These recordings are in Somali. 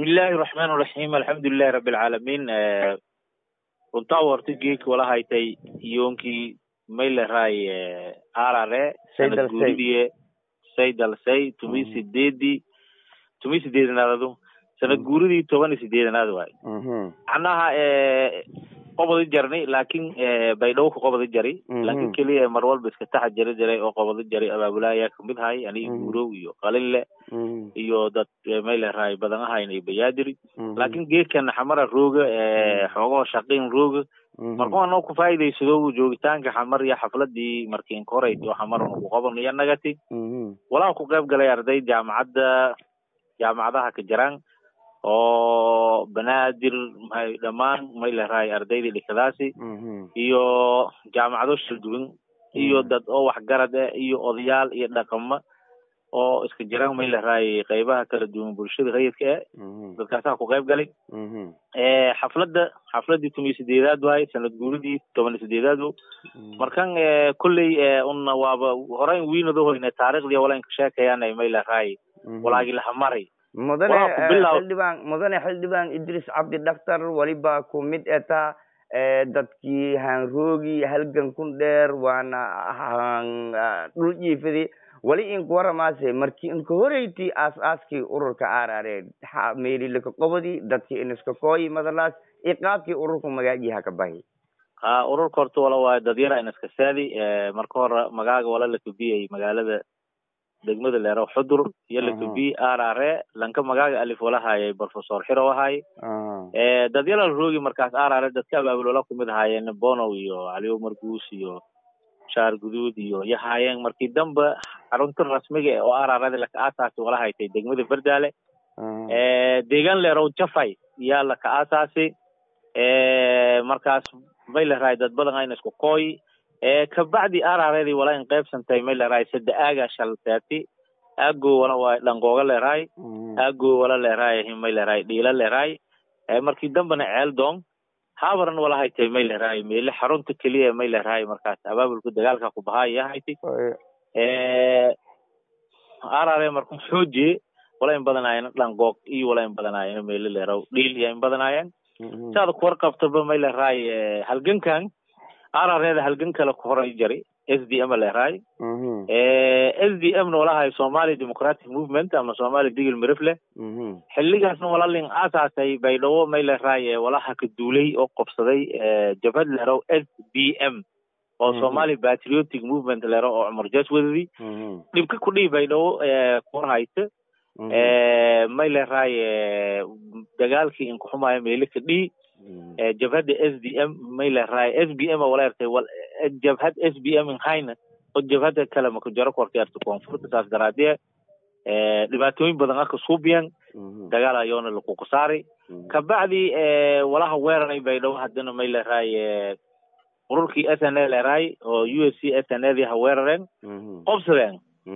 bismillahi raxmaan raxiim alxamdulilahi rabi alcaalamiin runtaa warta geeki wala haytay yoonkii mayleray arare sanad guuridii saydalsay tumi sideedii tumi sideedanaadadu sanad guuridii toban iyo sideedanaad waay macnaha qobodi jarni laakin baydhawo ka qobodi jari laakin keliya mar walba iska taxa jari jiray oo qobodi jari abaabulaha ayaa kamid hay aniga guurow iyo qalinle iyo dad mayleray badan ahayn iyo bayaadiri laakin geedkan xamara rooga xoogaho shaqin rooga markuu anoo ku faa'iidaysado joogitaanka xamar iyo xafladii markii inkorate oo xamar ku qaban iyo nagati walaa ku qayb galay arday jaamacadda jaamacadaha ka jiraan oo banaadir dhammaan mayleray ardaydii dhikadaasi iyo jaamacado shalduwan iyo dad oo waxgarad eh iyo odayaal iyo dhaqamo oo iska jiraan mayleray qaybaha kala duwan bulshada rayidka eh dadkaasaa ku qayb galay xafladda xafladii tomiyo sideedaad waay sanad guuridii toban iyo sideedaad markan kolley una waaba horeyn wiinadahoyne taariikhdii wala inka sheekayaan mayleray walaagi lahamaray mudane xildhibaan mudane xildhibaan idris cabdi dhaktar waliba ku mid eta dadkii hanroogi halgan kun dheer waana dhul jiifadi wali inku waramaase markii inka horeyti aas aaskii ururka arare meelilaka qobodi dadkii iniska kooyi madalaas iqaabkii ururka magaajiha ka bahi ha ururka horta wala waayo dadyara iniska saadi marka hore magaaga wala lakabiyay magaalada degmada leero xudur iyo lakabi arare lanka magaaga alif wala hayay professor xiro ahay dadyala roogi markaas arare dadka abaabulola kumid ahaayeen bonow iyo caliyo marguus iyo shaar guduud iyo iyo haayeen markii dambe xarunta rasmiga oo ararada laka aasaasi wala haytay degmada berdaale deegaan leerow jafay yaa laka aasaasi markaas may lerahay dad badan ayna isku kooy kabacdi arareedii wala in qaybsantay may lerahay sada aaga shaltaati aago wala waay dhangooga leerahay aago wala leerahay may leerahay dhiila leerahay markii dambena ceel dong habaran wala haytay may leerahay meele xarunta keliya may leerahay markaas abaabulka dagaalka ku bahaa iya haytay arare marku xoojiye wala in badanaayeen dhangoog iyo wala in badanaayeen meele leeraw dhiil iya in badanaayeen saada kuwar qabtaba may leerahay halgankan arareeda halgan kale ku horay jari s d m leerahay s d m na walahay somali democratic movement ama somali digil mirifle xiligaasna walalin aasaasay baydhabo may leerahay walaha ka duulay oo qobsaday jabhad leerow s b m oo somali patriotic movement leero oo cumar jas wadadi dhibka ku dhihi baydhabo kuwar haysa may leerahay dagaalkii inkuxumaayo meele ka dhihi jabhadda s d m may leerahay s b m wala ertay jabhad s b m hayna oo jabhada kale maku jaro korta erta koonfurta saas daraadee dhibaatooyin badan aka suubiyan dagaal ayoona lakuku saari kabacdi walaha weeraray baydhabo haddana may leerahay ururkii s n a leerahay oo u s c s n a dii ha weerareen qobsadeen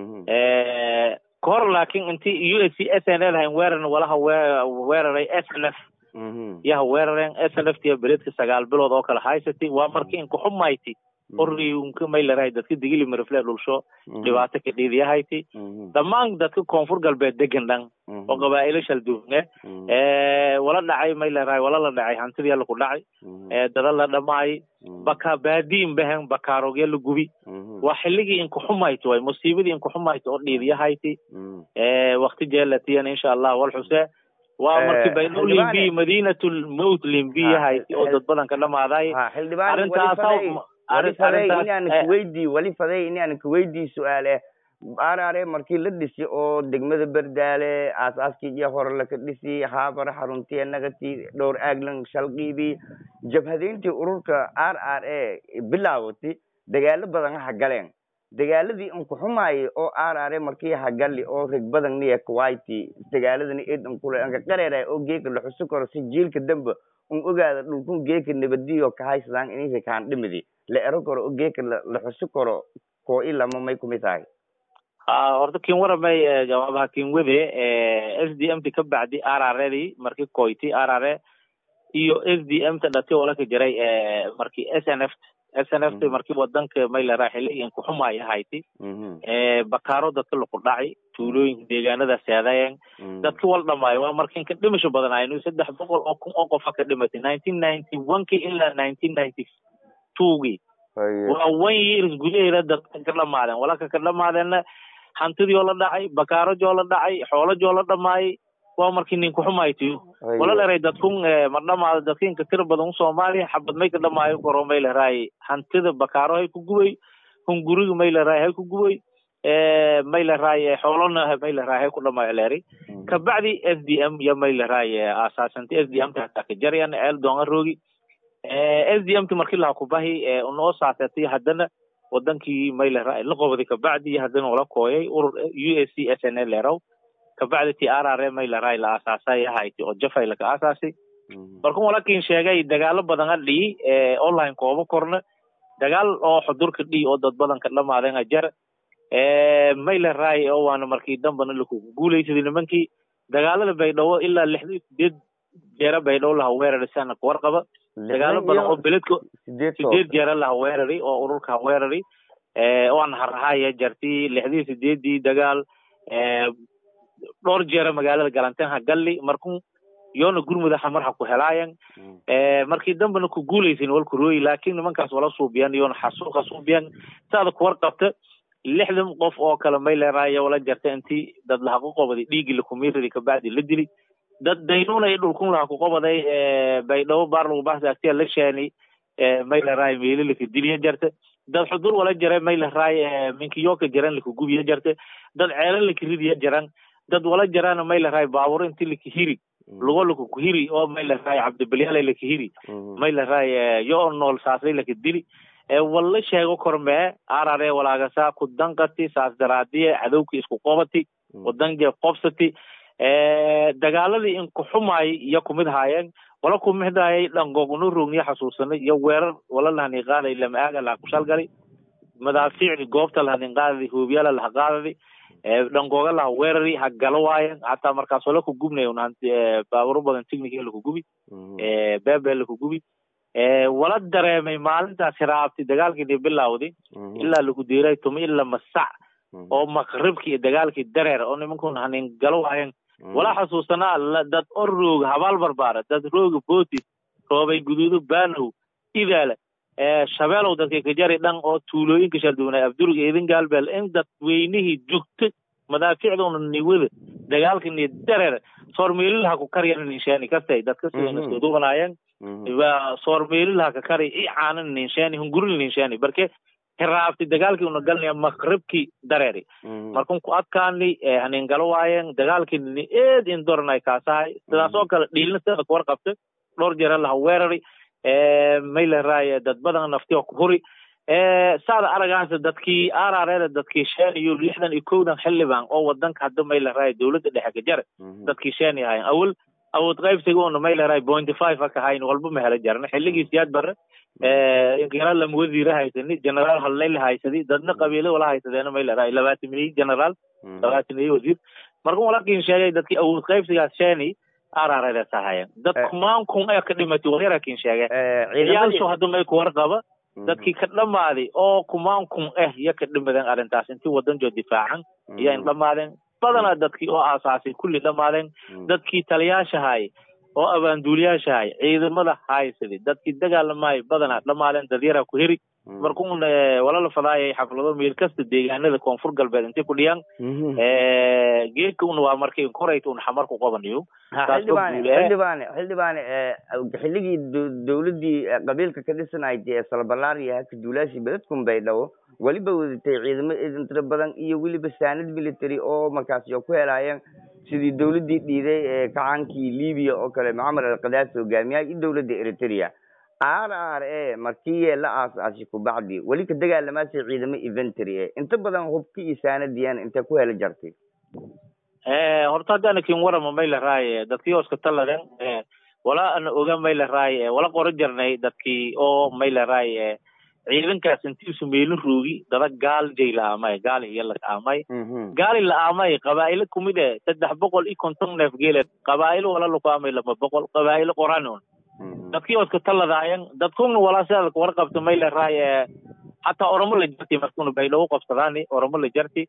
kahor laakin inti u s c s n a lahayn weerarna walaha weeraray s n f yaha weerareen s n f tiya beledka sagaal bilood oo kale haysatay waa markii inkuxumayti orriunka may lerahay dadka digili marifle dhulsho dhibaato ka dhiidiyahayti dhammaan dadka koonfur galbeed degan dhan oo qabaa'ilo shalduune wala dhacay may lerahay wala la dhacay hantidii alla ku dhacay dada la dhamaay baka baadiin behen bakaarogya la gubi waa xiligii inkuxumayto way musiibadii inkuxumayto oo dhiidiyahayti wakti jeelatiyan insha allah wal xuse waa markii baydhow limbi madinatul mowt limbiyahayti oo dad badan ka dhamaaday arrintaas inaan kuweydii wali faday inaan kuweydii su-aale arare markii la dhisi oo degmada berdaale aasaaskii iyo hore laka dhisi haabara xaruntiya nagati dhowr aaglan shalqiibi jabhadeyntii ururka r r a bilaawati dagaalo badan ha galeen dagaaladii inkuxumaayay oo r r a markii hagali oo reg badan niya kuwaiti dagaaladani id inkule anka qareera oo geeka la xusi karo si jiilka dambe un ogaada dhulkun geeka nabadiyo kahaysadaan inaysa kaan dhimidi la ero karo oo geeka la xusi karo koo ilama may kumid tahay horta kin waramay jawaabaha kin wede s d m ta ka bacdi r r dii markii koyti r r iyo s d m ta dhati oo laka jiray markii s n f s n f t markii wadanka mayleraa xilligan kuxumaay ahayti bakaaro dadka laku dhacay tuulooyinka deegaanada seedayen dadki wal dhamaayo waa markinka dhimasho badan aynu saddex boqol oo kun oo qofa ka dhimatay nineteen ninety one ki ilaa nineteen ninety two gi waa one years gudaheeda dadka ka dhamaadeen walaka ka dhamaadeenna hantidii oo la dhacay bakaarajoo la dhacay xoolajoo la dhamaayay waa markii nin kuxumaytiyo wala leray dadkun ma dhamaado dadkinka tira badan soomaaliya xabad may ka dhamaayo koro may leraay hantida bakaaro hay ku gubay hunguriga may leraay hay ku gubay may leraay xoolona may leraay hay ku dhamaayo leeri kabacdi s d m iyo may leraay aasaasantay s d m ta hataa ka jaryan eel doonga roogi s d m ti markii laha kubahi unoo saasatay haddana wadankii may leraay la qobday kabacdi iyo haddana wala kooyay urur u s c s n l lerow kabacdi ti r r may leraay la aasaasay ahayti oo jafay laka aasaasay markun walakin sheegay dagaalo badan a dhiyi online kooba korna dagaal oo xudurka dhiyi oo dad badan ka dhamaadeen ajar may leraay oo waana markii dambana lakugu guulaysaday nimankii dagaalada baydhabo ilaa lixda sideed jeera baydhabo laha weerari sana kuwarqaba dagaalo badan oo beledka sideed jeera laha weerari oo ururka weerari oan harahaya jarti lixdii sideedii dagaal dhowr jeera magaalada galanteen ha galli markun yoona gurmuda xamar ha ku helaayan markii dambana ku guulaysin wal kurooyi laakin nimankaas wala suubiyan yoona xasuuqa suubiyan saada kuwar qabta lixdan qof oo kale may leeraayo wala jarta intii dad laha ku qobaday dhiigi lakumiradi kabacdi la dili dad daynuna iyo dhulkun laha ku qobaday baydhabo baar lagu baxsa agtiya la sheeni may leeraayo meeli laka diliya jarta dad xudur wala jare may leeraayo minkiyoka jaran laka gubiya jarta dad ceelo laka ridiya jaran dad wala jarana may leeraayo baabur inti laka hiri lugo laka kuhiri oo may leeraayo cabdibalyaala laka hiri may leeraayo yo nool saasay laka dili walla sheego kormee arare walaagasa ku danqati saas daraadiye cadowki isku qobati wadange qobsati dagaaladii in kuxumaay iyo kumid haayeen wala kumidhaayay dhangogno rogniyo xasuusanay iyo weerar wala lahani qaaday lama aaga laha kushalgali madaafiicdi goobta lahani qaadadi hoobiyala laha qaadadi dhangooga laha weerari ha galo waayen hataa markaas wala ku gubnay baaburo badan technic laku gubi bebe laku gubi wala dareemay maalintaas hiraabti dagaalkii bilawdi ilaa lagu diiray tuma ila masac oo maqribki iyo dagaalkii dareer oo nimankun hanin galo waayen wala xasuusanaa dad or rooga habaal barbaara dad rooga bootis roobay guduudo baanow idaala shabeelow dadka kajari dhan oo tuulooyinka shalduunay abdurga idin gaalbeel in dad weynihii jugta madaaficduna niwada dagaalka ni dareer soormeelilaha ku karyan ninshaani kastay dadka sidana soduganaayeen soormeelilaha ka kari i caanan ninshaani hunguril ninshaani barke hiraabti dagaalkii una galnaya maqribkii dareeri markun ku adkaani hanin galo waayeen dagaalkii ni eed in doranay kaasahay sidaas oo kale dhiilna sida kuwar qabta dhowr jeera laha weerari may leraay dad badan naftiyo ku huri saada aragaasa dadkii arareeda dadkii shan iyo lixdan iyo kowdan xildhibaan oo wadanka hadda may leraay dowladda dhexe ka jare dadkii shan ahayn awal awood qaybsiga una may leraay pointy five aka hayn walba ma hela jarna xilligii siyaad bare generaal lama wasiire haysani generaal hallayla haysadi dadna qabiilo wala haysadeena may leraay labaatan milyan generaal labaatan milyan wasiir markun walakin sheegay dadkii awood qaybsigaas shani arareedaas ahaayeen dad kumaan kun ee ka dhimatay waryarakin sheege ciyaalshu hadda may kuwar qaba dadkii ka dhamaaday oo kumaan kun eh iyo ka dhimadeen arrintaas intii wadanjoo difaacan iyo in dhamaadeen badanaa dadkii oo aasaasay kulli dhamaadeen dadkii taliyaashahay oo abaanduuliyaashahay ciidamada haysadi dadkii dagaalamahay badanaa dhamaadeen dadyara ku heri markuun walala fadaayay xaflado meel kasta deegaanada koonfur galbeed intay ku dhiyaan geedka un waa markii korayt un xamar ku qabanayo xildhibaane xildhibaane xilligii dowladdii qabiilka ka dhisanayd ee salbalaariya haka duulaashii beledkun baydhabo weliba wadatay ciidamo idin tiro badan iyo weliba saanad military oo markaas yo ku helaayeen sidii dowladdii dhiiday ee kacaankii libiya oo kale mucamar alkadaasi hogaamiyaha iyo dowladda eritrea r r a markii la aasaasay kubacdi weli ka dagaalamaasay ciidamo eventry e inta badan hubki iyo saanadiyaan intay ku heli jartay horta haddana kin warama may laraay dadkii oo iska taladen wala ana oga may laraay wala qoro jarnay dadkii oo may laraay ciidankaas intiisu meelin roogi dada gaal jay la aamay gaal iyo la aamay gaali la aamay qabaa'ilo kumid e saddex boqol iyo konton neef geele qabaa'ilo wala laku aamay lama boqol qabaa'ilo qoranon dadkii oska taladaayan dadkuna walaa sidaad warqabta may leraay hataa oromo la jarti markuna baydhabo qabsadaani oromo la jarti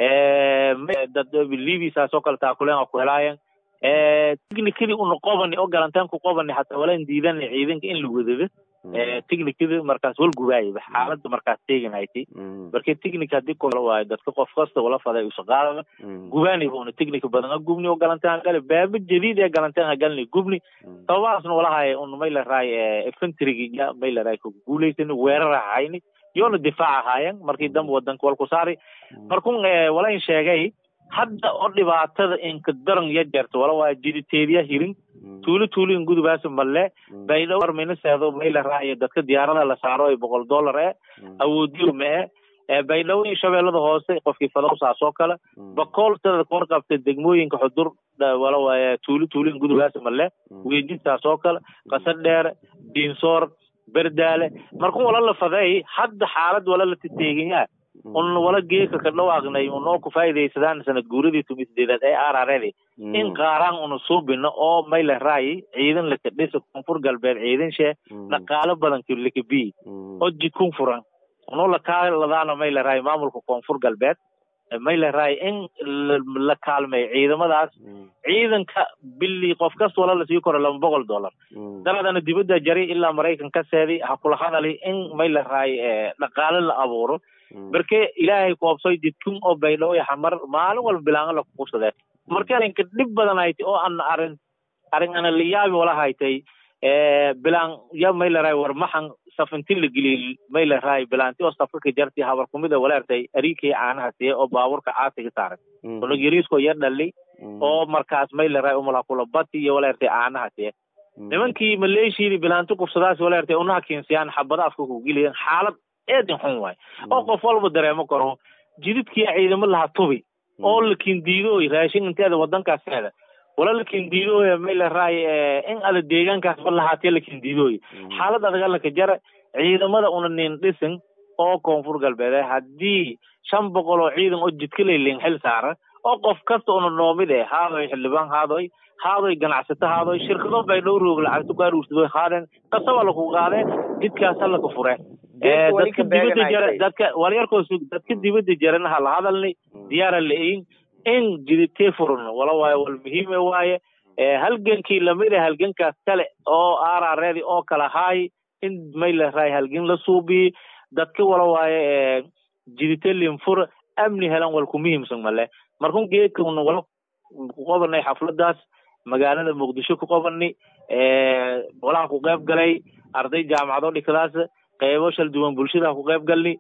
dad libi saasoo kale taakuleen ku helaayan technically una qobani oo galantaan ku qobani hataa walaan diidana ciidanka in la wadado technicada markaas wal gubaayaba xaalada markaas teeganaytay marka technic hadii kole waayo dadka qof kasta wala faday usaqaadada gubaaniba una technic badan a gubni oo galantaan gale baaba jadiid ee galantaan ha galni gubni sababahaasna walahay un may laraay infantryga may laraay ku guulaysani weerar ahayni yoona difaac ahaayan markii dambe wadanka wal ku saari markun walain sheegay hadda oo dhibaatada inka daran ya jarto wala waa jiriteedya hirin tuulo tuulin gudubaas malle baydhabo arminaseedo may la raayo dadka diyaarada la saaro ay boqol dollar e awoodiyo ma e baydhabo iyo shabeellada hoose qofkii fadow saasoo kale bakool sidad ka warqabta degmooyinka xudur wala waaya tuulo tuulin gudubaas malle weydid saasoo kale qasad dheer diinsoor berdaale markun wala la faday hadda xaalad wala la titeeganyaa un wala geeka ka dhawaaqnay unoo ku faa'iidaysadaan sanad guuradii tumi sideedaad ee araredi in qaaraan una suubino oo may la raayi ciidan laka dhisa koonfur galbeed ciidan shee dhaqaalo badan laka bi oo jidkun furan unoo lakaaladaana may la raayi maamulka koonfur galbeed may la raayi in la kaalmay ciidamadaas ciidanka bili qof kasta wala lasii koro laba boqol dollar daladana dibadda jari ilaa maraykan ka seedi ha kula hadali in may la raayi dhaqaalo la abuuro marke ilaahay koobsoy jidkun oo baydhabo iyo xamar maalin walba bilaanga la kuqursadee marka arinka dhib badan haytay oo ana arin arin ana liyaabi wala haytay bilaan ya may la raay war maxan safinti la geliyey may la raay bilaanti oo safka jarti habar kumida waleertay ariikii caanaha siye oo baaburka caasiga saaray unug yariisko yar dhali oo markaas may la raay umala kula bati iyo waleertay caanaha siye nimankii maleeshiidi bilaanti kufsadaas waleertay unaha keensiyaan xabada afka ku geliyan xaalad eedin xun waay oo qof walba dareemo karo jididkii ciidamo laha tubi oo la kindiidooy raashin inteeda wadankaaseda wala la kindiidooy may la raay in ada deegaankaas ba lahaatee la kindiidooy xaalad adaga laka jara ciidamada una nin dhisin oo koonfur galbeed haddii shan boqol oo ciidan oo jidka laylen xil saara oo qof kasta una noomid eh haadoy xildhibaan haadoy haadoy ganacsato haadoy shirkado baydhow roog lacagto ku aruursadoy haadeen kasaba laku qaadeen jidkaas halaka fure dadka dibadda jara dadka walyarkoo sug dadka dibadda jarana hala hadalni diyaara la-ein in jiditee furno wala waayo wal muhiime waaye halgankii lamid a halgankaas kale oo arareedi oo kala haay in may la raay halgan la suubiyi dadka wala waaye jidite linfur amni helan wal ku muhiimsan male markun geedkuna wala ku qobanay xafladaas magaalada muqdisho ku qobani walaha ku qayb galay arday jaamacado dhikadaas qeybo shal duwan bulshada ku qayb galni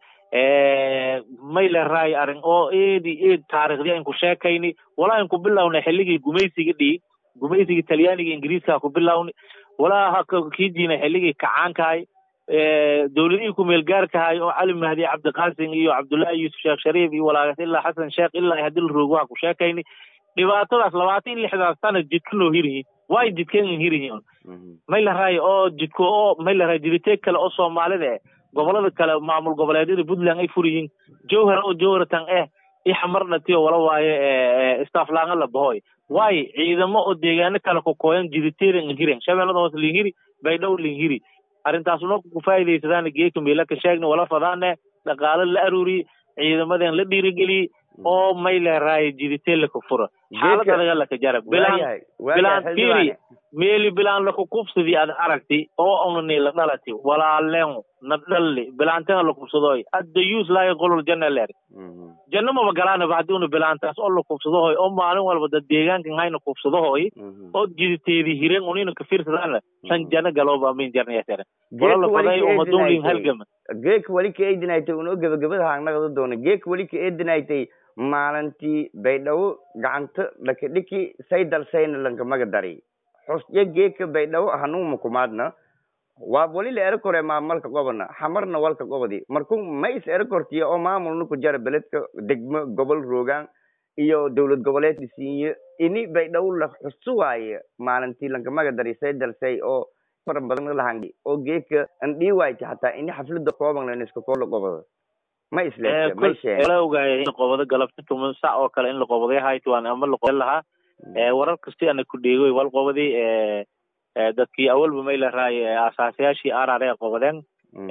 may la raay arin oo eedi eed taarikhdi ayn ku sheekayni walaa ayn ku bilawna xilligii gumaysiga dhii gumaysigii talyaaniga ingiriiska ku bilawni walaa kii diina xilligii kacaankahay dowladihii kumeelgaarkahay oo cali mahdi cabdiqaasim iyo cabdullaahi yuusuf sheekh shariif iyo walaagas ilaa xasan sheekh ilaa hadii la roog waa ku sheekayni dhibaatadaas labaatan iyo lixdaas sana jidka loo hirihi way jidkan hirihin may la raay oo jidko oo may la raay jiditeeg kale oo soomaalida eh gobolada kale maamul goboleedyada puntland ay furiyiin jowhar oo jowhartan eh ixmarnatiyo wala waaye stafflaanga la bahoy waayo ciidamo oo deegaano kale kokooyan jiditeedan hiren shabeellada hoose linhiri baydhow linhiri arrintaas una ku faa'iidaysadaan geeka meelaka sheegna wala fadaane dhaqaalo la aruuriye ciidamadan la dhiirigeliye oo may leeraay jiditee laka fura xaalad adaga laka jara bilaan bilaan tiri meeli bilaan laka kubsadi ad aragti oo onani la dhalati walaaleen na dhalli bilaantana la kubsadoy adda yuus laaya qolol janna leer janna maba galaanaba haddii una bilaantaas oo la kubsadohoy oo maalin walba dad deegaankan hayna kubsadohoy oo jiditeedi hiren unina ka fiirsadaana san janna galooba amin jarnayasere wala la faday umadunlin halgama geeka weli ka eedinaytay unoo gebagabada haanaqda doona geeka weli ka eedinaytay maalintii baydhabo gacanta dhakadhiki saydal sayna lankamaga dari xusya geeka baydhabo hanuuma kumaadna waa wali la ero kore maamalka gobona xamarna walka gobodi marku ma is ero kortiya oo maamulna ku jara beledka degmo gobol roogaan iyo dowlad goboleed isiinyo ini baydhabo la xusu waaye maalintii lankamaga dari saydal say oo fara badan lahangi oo geeka an dhii waayta hataa ini xaflada kooban laniska koola goboda ma isleewala ogaaya in qobado galabti tuman sac oo kale in la qobaday hayt waan ama laqoban lahaa warar kasti ana ku dheegoy wal qobadi dadkii awalba may laraay asaasayaashii arare qobadeen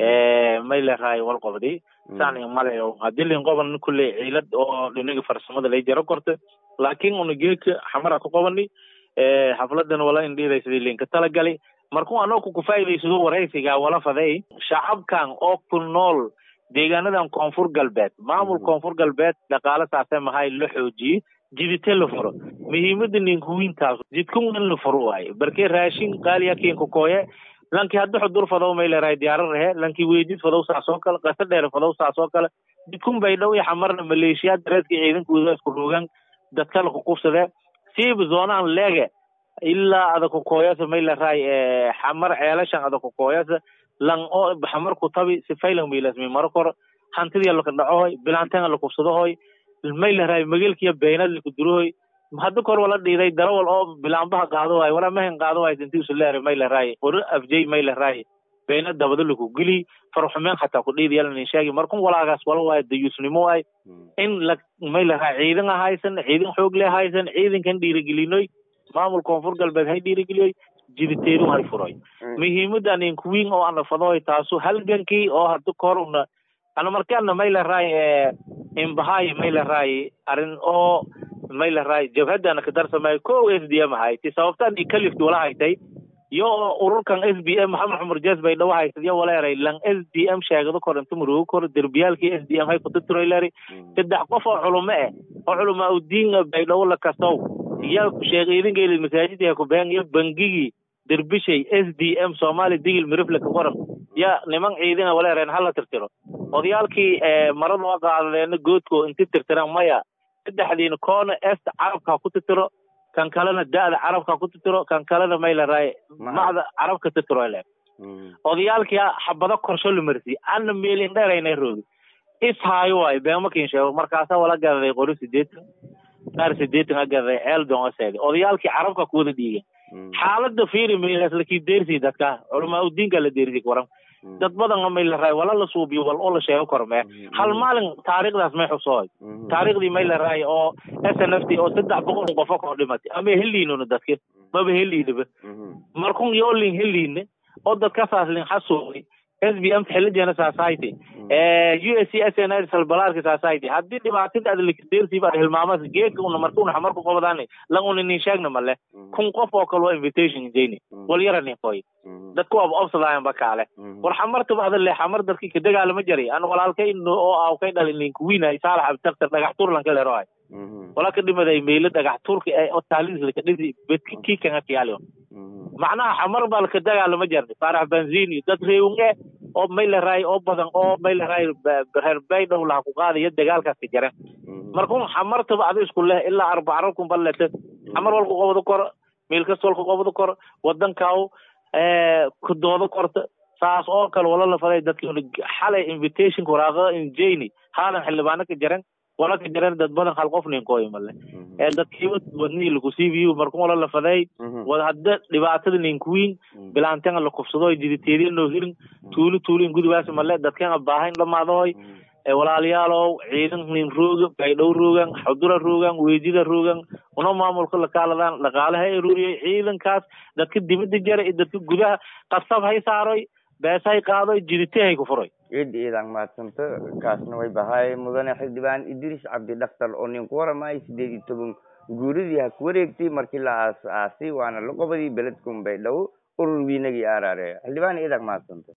may laraay wal qobdi saan malayo hadii lin qoban kulley ciilad oo dhinaga farsamada lay jaro korta laakiin una geeka xamara ku qobani xafladan wala indhiiday sidii linka talagali markuu anoo ku faa'iidaysado waraysiga wala faday shacabkan oo ku nool deegaanadan koonfur galbeed maamul koonfur galbeed dhaqaale saase mahay la xoojiyey jidite la furo muhiimada ninkuwiintaas jidkun in la furo waaye barkee raashin qaaliya kiinka kooye lanki hadda xudur fadow may leerahay diyaaro rahe lanki weydid fadow saas oo kale qasa dheer fadow saas oo kale jidkun bay dhow iyo xamarna maleeshiyaad dareedka ciidankooda isku roogan dadka la kuqubsade siiba zoonaan leege ilaa ada kukooyasa may leerahay xamar ceelashan ada kukooyasa lang oo xamar ku tabi sifaylan milasmi maro kor hantidiya laka dhacohoy bilaantenga la kubsadahoy may leerahay magelkiya beenad laku durohoy hadda kor wala dhiiday darawal oo bilaanbaha qaado waayo wala mahin qaado waayo intii usu leeray may leerahay qori afjay may leerahay beena dabada laku geli farxumeen xataa ku dhiidi yalan sheegi markun walaagaas wala waayo dayuusnimo waay in la may leerahay ciidan ahaysan ciidan xoog le ahaysan ciidankan dhiirigelinoy maamul koonfur galbeed hay dhiirigeliyoy jiditeedu hay furoy muhiimada ninkuwiin oo ana fadoy taasu halgankii oo hadda kor una ana markaana may leerahay imbahay may leerahay arrin oo may leerahay jabhadana ka darsamay ko s d m hayti sababtaan i kalifti wala haytay yo ururkan s b m maxamed cumar jes bay dhawa haysad yo waleeray lan s d m sheegado kor inta marugo kor derbiyaalkii s d m hay kutaturoyleri saddex qof oo culumo eh oo culama udiin bay dhawo la kasow iyo sheekh idinkayli masaajidka kubeen iyo bangigii derbishay s d m somali digil mirifle ka qoran ya niman ciidina waleereen hala tirtiro odayaalkii marada waa qaadadeena goodko inti tirtiraan maya saddexdiina koona est carabka ku tirtiro kan kalena da'da carabka ku tirtiro kan kalena may laraay macda carabka tirtiro le odayaalkii xabado korsho la marsi ana meelin dheeraynay roogi is haayo waayo beemakin sheego markaasa wala gadaday qori sideetan qaar sideetan a gadaday eldon aseedi odayaalkii carabka kuwada dhiigen xaalada fiiri meelaas lakii deersi dadka culamaa udiinka la deersi waran dad badan may laraay wala la suubiyo wal oo la sheego kormee hal maalin taariikhdaas may xusooy taariikhdii may laraay oo s n f t oo saddex boqol qofo koo dhimatay ama heliinuna dadka maba heliinaba markun yoolin heliine oo dadkasaas lin xasuuqay s b m xilijeena society u s c s n r salbalaarka society haddii dhibaatada adlikadeersiiba ad hilmaamas geedka una marka una xamarku qobadaani lan una nin sheegna male kun qof oo kale waa invitation jeyni wal yara nin qoy dadku waaba obsadaayan ba kaale war xamartaba ada le xamar dadki ka dagaalama jaray an walaalkay oo aw kay dhalin ninka wiina saalax abtaktar dhagax tuur lan kale roay wala ka dhimaday meelo dhagax tuurka ee oo taalis laka dhisi bedki kii kanga kiyaaliyo macnaha xamar baa laka dagaalama jarnay faarax benzini dad reewunge oo may laraay oo badan oo may laraay reer baydhow laha ku qaadaya dagaalkaas ka jaren markun xamartaba ada isku leh ilaa arbaca kun balete xamar walku qobado kor meel kasta walku qobado kor wadankaaw kudoodo korta saas oo kale wala lafaday dadki xalay invitationka waraaqada injeyni haalan xildhibaano ka jaren wala ka jaren dad badan hal qof ninkooy male ee dadkiiba wadnii lakusiibiyo markun wala lafaday wad hadda dhibaatada ninkuwiin bilaantenga lakufsado jiditeediya noo hirin tuuli tuulin gudibaas male dadkenga baahayn dhamaadoy walaalayaalow ciidan nin rooga baydhow roogan xudura roogan weejida roogan una maamulka lakaaladaan dhaqaalaha ay ruuriyay ciidankaas dadka dibada jara iyo dadka gudaha qasab hay saaroy beeshay qaadoy jidite hay ku furoy ciid iidan mahadsanto kaasna way bahay mudane xildhibaan idris cabdi dhaktar oo nin ku waramay sideed iyo toban guuridii ha ku wareegtay markii la aas aasay waana la qobadii beledkun baydhabo urur wiinagii aaraare xildhibaan iidan mahadsanto